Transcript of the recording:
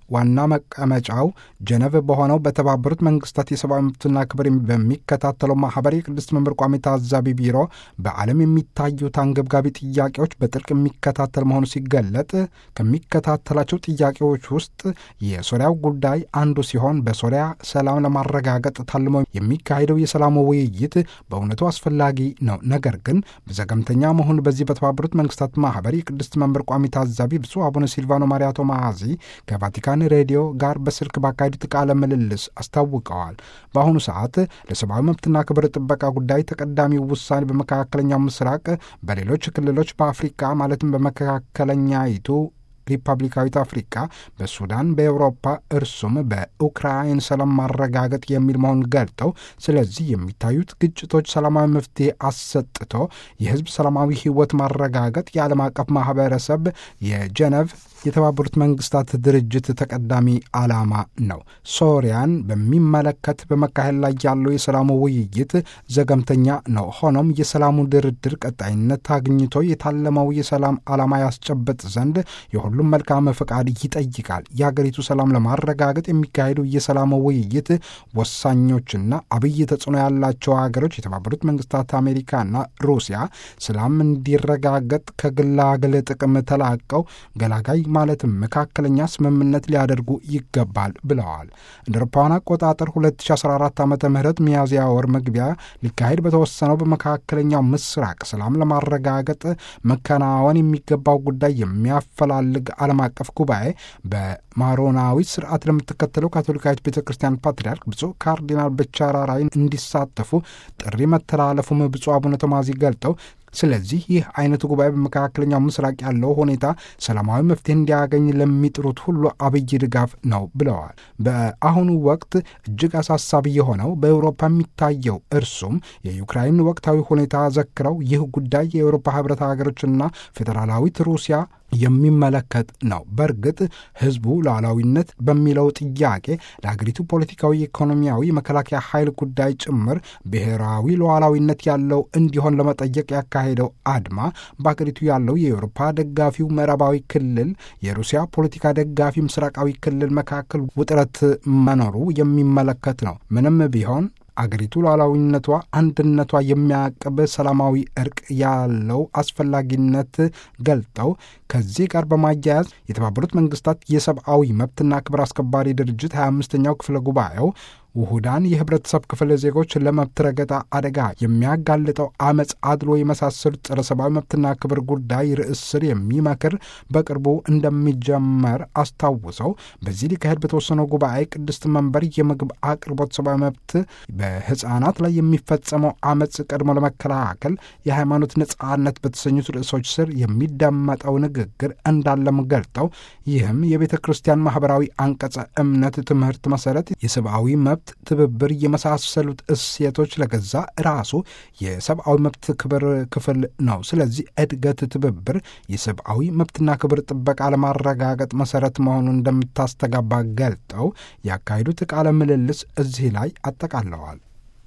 ዋና መቀመጫው ጀነቭ በሆነው በተባበሩት መንግስታት የሰብአዊ መብትና ክብር በሚከታተለው ማህበር የቅድስት መንበር ቋሚ ታዛቢ ቢሮ በዓለም የሚታዩት አንገብጋቢ ጥያቄዎች በጥልቅ የሚከታተል መሆኑ ሲገለጥ ከሚከታተላቸው ጥያቄዎች ውስጥ የሶሪያው ጉዳይ አንዱ ሲሆን በሶሪያ ሰላም ለማረጋገጥ ታልሞ የሚካሄደው የሰላሙ ውይይት በእውነቱ አስፈላጊ ነው። ነገር ግን በዘገምተኛ መሆኑ በዚህ በተባበሩት መንግስታት ማህበር የቅድስት መንበር ቋሚ ታዛቢ ብፁዕ አቡነ ሲልቫኖ ማሪያ ቶማዚ ከቫቲካን ሬዲዮ ጋር በስልክ ባካሄዱት ቃለ ምልልስ አስታውቀዋል። በአሁኑ ሰዓት ለሰብአዊ መብትና ክብር ጥበቃ ጉዳይ ተቀዳሚው ውሳኔ በመካከለኛው ምስራቅ፣ በሌሎች ክልሎች፣ በአፍሪካ ማለትም በመካከለኛይቱ ሪፐብሊካዊት አፍሪካ፣ በሱዳን፣ በኤውሮፓ እርሱም በኡክራይን ሰላም ማረጋገጥ የሚል መሆኑን ገልጠው ስለዚህ የሚታዩት ግጭቶች ሰላማዊ መፍትሄ አሰጥቶ የህዝብ ሰላማዊ ህይወት ማረጋገጥ የዓለም አቀፍ ማህበረሰብ የጀነቭ የተባበሩት መንግስታት ድርጅት ተቀዳሚ ዓላማ ነው። ሶሪያን በሚመለከት በመካሄድ ላይ ያለው የሰላሙ ውይይት ዘገምተኛ ነው። ሆኖም የሰላሙ ድርድር ቀጣይነት አግኝቶ የታለመው የሰላም ዓላማ ያስጨበጥ ዘንድ የሁሉም መልካም ፈቃድ ይጠይቃል። የሀገሪቱ ሰላም ለማረጋገጥ የሚካሄደው የሰላሙ ውይይት ወሳኞችና አብይ ተጽዕኖ ያላቸው ሀገሮች የተባበሩት መንግስታት አሜሪካና ሩሲያ ሰላም እንዲረጋገጥ ከግላግል ጥቅም ተላቀው ገላጋይ ማለትም መካከለኛ ስምምነት ሊያደርጉ ይገባል ብለዋል። እንደ አውሮፓውያን አቆጣጠር 2014 ዓ ም ሚያዝያ ወር መግቢያ ሊካሄድ በተወሰነው በመካከለኛው ምስራቅ ሰላም ለማረጋገጥ መከናወን የሚገባው ጉዳይ የሚያፈላልግ ዓለም አቀፍ ጉባኤ በማሮናዊ ስርዓት ለምትከተለው ካቶሊካዊት ቤተ ክርስቲያን ፓትርያርክ ብፁዕ ካርዲናል በቻራራይ እንዲሳተፉ ጥሪ መተላለፉም ብፁዕ አቡነ ቶማዚ ገልጠው ስለዚህ ይህ አይነቱ ጉባኤ በመካከለኛው ምስራቅ ያለው ሁኔታ ሰላማዊ መፍትሄ እንዲያገኝ ለሚጥሩት ሁሉ አብይ ድጋፍ ነው ብለዋል። በአሁኑ ወቅት እጅግ አሳሳቢ የሆነው በአውሮፓ የሚታየው እርሱም የዩክራይን ወቅታዊ ሁኔታ ዘክረው ይህ ጉዳይ የአውሮፓ ህብረት ሀገሮችና ፌዴራላዊት ሩሲያ የሚመለከት ነው። በእርግጥ ህዝቡ ሉዓላዊነት በሚለው ጥያቄ ለሀገሪቱ ፖለቲካዊ፣ ኢኮኖሚያዊ፣ የመከላከያ ኃይል ጉዳይ ጭምር ብሔራዊ ሉዓላዊነት ያለው እንዲሆን ለመጠየቅ ያካሄደው አድማ በሀገሪቱ ያለው የአውሮፓ ደጋፊው ምዕራባዊ ክልል፣ የሩሲያ ፖለቲካ ደጋፊ ምስራቃዊ ክልል መካከል ውጥረት መኖሩ የሚመለከት ነው። ምንም ቢሆን አገሪቱ ሉዓላዊነቷ፣ አንድነቷ የሚያቅብ ሰላማዊ እርቅ ያለው አስፈላጊነት ገልጠው ከዚህ ጋር በማያያዝ የተባበሩት መንግስታት የሰብአዊ መብትና ክብር አስከባሪ ድርጅት 25ኛው ክፍለ ጉባኤው ውሁዳን የህብረተሰብ ክፍል ዜጎች ለመብት ረገጣ አደጋ የሚያጋልጠው አመፅ፣ አድሎ የመሳሰሉት ጸረ ሰብአዊ መብትና ክብር ጉዳይ ርዕስ ስር የሚመክር በቅርቡ እንደሚጀመር አስታውሰው በዚህ ሊካሄድ በተወሰነው ጉባኤ ቅድስት መንበር የምግብ አቅርቦት፣ ሰብአዊ መብት፣ በህፃናት ላይ የሚፈጸመው አመፅ ቀድሞ ለመከላከል የሃይማኖት ነጻነት በተሰኙት ርዕሶች ስር የሚደመጠው ንግግር እንዳለም ገልጠው ይህም የቤተ ክርስቲያን ማህበራዊ አንቀጸ እምነት ትምህርት መሰረት የሰብአዊ መብት ትብብር የመሳሰሉት እሴቶች ለገዛ ራሱ የሰብአዊ መብት ክብር ክፍል ነው። ስለዚህ እድገት ትብብር የሰብአዊ መብትና ክብር ጥበቃ ለማረጋገጥ መሰረት መሆኑን እንደምታስተጋባ ገልጠው ያካሄዱት ቃለ ምልልስ እዚህ ላይ አጠቃለዋል።